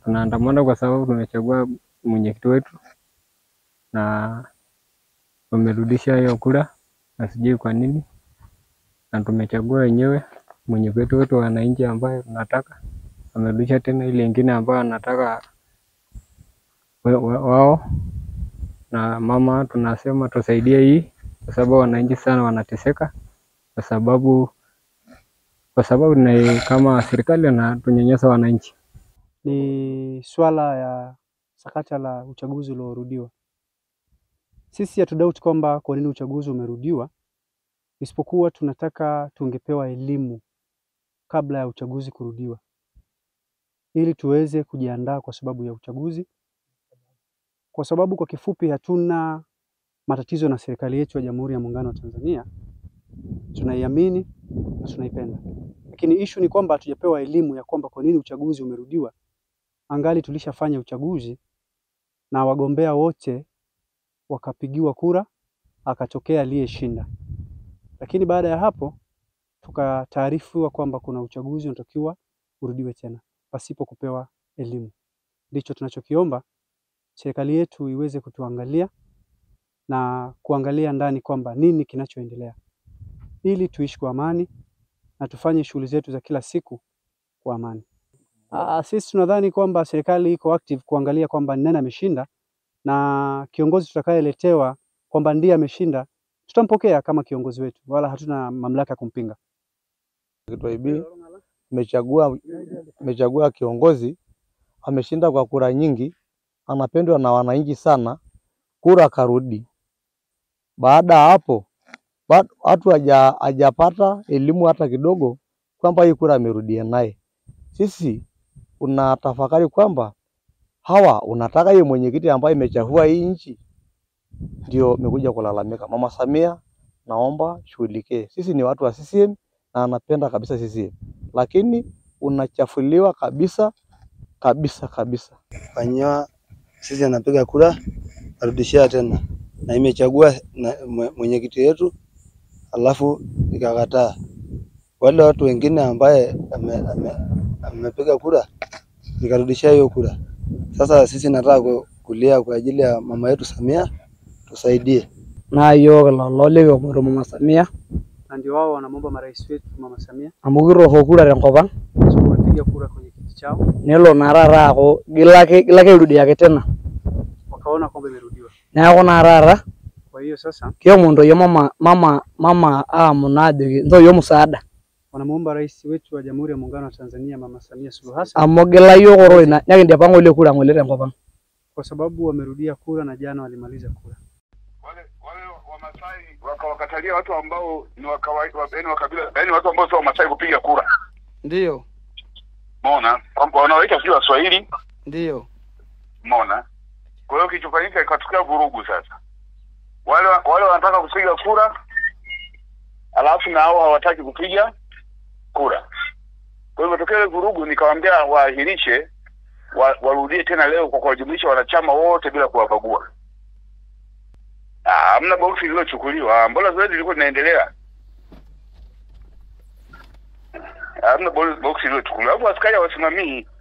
tunaandamana kwa sababu tumechagua mwenyekiti wetu na wamerudisha hiyo kura, na sijui kwa nini, na tumechagua wenyewe mwenyekiti wetu wa wananchi ambaye tunataka, wamerudisha tena ile ingine ambayo anataka wa- wa- wao na mama, tunasema tusaidie hii, kwa sababu wananchi sana wanateseka, kwa sababu kwa sababu na kama serikali anatunyanyasa wananchi. ni swala ya sakata la uchaguzi uliorudiwa. Sisi hatudoubt kwamba kwa nini uchaguzi umerudiwa, isipokuwa tunataka tungepewa elimu kabla ya uchaguzi kurudiwa, ili tuweze kujiandaa kwa sababu ya uchaguzi, kwa sababu kwa kifupi, hatuna matatizo na serikali yetu ya Jamhuri ya Muungano wa Tanzania. Tunaiamini na tunaipenda, lakini ishu ni kwamba hatujapewa elimu ya kwamba kwa nini uchaguzi umerudiwa angali tulishafanya uchaguzi na wagombea wote wakapigiwa kura, akatokea aliyeshinda. Lakini baada ya hapo tukataarifiwa kwamba kuna uchaguzi unatakiwa urudiwe tena pasipo kupewa elimu. Ndicho tunachokiomba serikali yetu iweze kutuangalia na kuangalia ndani kwamba nini kinachoendelea, ili tuishi kwa amani na tufanye shughuli zetu za kila siku kwa amani. Ah, sisi tunadhani kwamba serikali iko active kuangalia kwamba ni nani ameshinda na kiongozi tutakayeletewa kwamba ndiye ameshinda tutampokea kama kiongozi wetu, wala hatuna mamlaka ya kumpinga. Kitwaibi imechagua imechagua kiongozi ameshinda kwa kura nyingi, anapendwa na wananchi sana, kura karudi. Baada ya hapo ba- watu haja hajapata elimu hata kidogo kwamba hii kura amerudia naye. Sisi unatafakari kwamba hawa unataka hiyo mwenyekiti ambaye imechafua hii nchi, ndio imekuja kulalamika. Mama Samia, naomba shughulikie. Sisi ni watu wa CCM na anapenda kabisa CCM, lakini unachafuliwa kabisa kabisa kabisa. fanyiwa sisi anapiga kura arudishia tena, na imechagua na mwe- mwenyekiti wetu, alafu ikakataa. Wale watu wengine ambaye amepiga ame, amepiga kura nikarudishia hiyo kura. Sasa sisi nataka ku- kulia kwa ajili ya mama yetu Samia, tusaidie. naa yiok lelo likiomoro mama Samia Na ndio wao wanamwomba marais wetu Mama Samia amu kirroko kura tenkop ang kwa sababu wamepiga kura kwenye kiti chao, nelo naa taata aaku gilake gilake irudiaki tena wakaona kwamba imerudiwa. neeku naa taata Kwa hiyo sasa kiomon ntoyie mama mama mama aamu naa ajoki ntoyie musaada wanamwomba rais wetu wa Jamhuri ya Muungano wa Tanzania Mama Samia Suluhu Hassan amu gila yiok oro ina nekindipa ng'ole kura ng'ole tenkop ang kwa sababu wamerudia kura na jana walimaliza kura. wale wale Wamasai wakawakatalia watu ambao ni wa kawaida, yaani wa kabila, yaani watu ambao sio Wamasai kupiga kura. ndiyo Umeona kwamba wanaoita sio Waswahili, ndiyo umeona. Kwa hiyo kilichofanyika ikatokea vurugu. Sasa wale wale wanataka kupiga kura, alafu na hao hawataki kupiga kura. Kwa hivyo tokea ile vurugu, nikawaambia waahirishe, wa, warudie tena leo kwa kuwajumlisha wanachama wote bila kuwabagua. Ah, Hamna boksi lililochukuliwa. Mbona zoezi lilikuwa linaendelea? Hamna bo- boksi lililochukuliwa. Alafu askari hawasimamii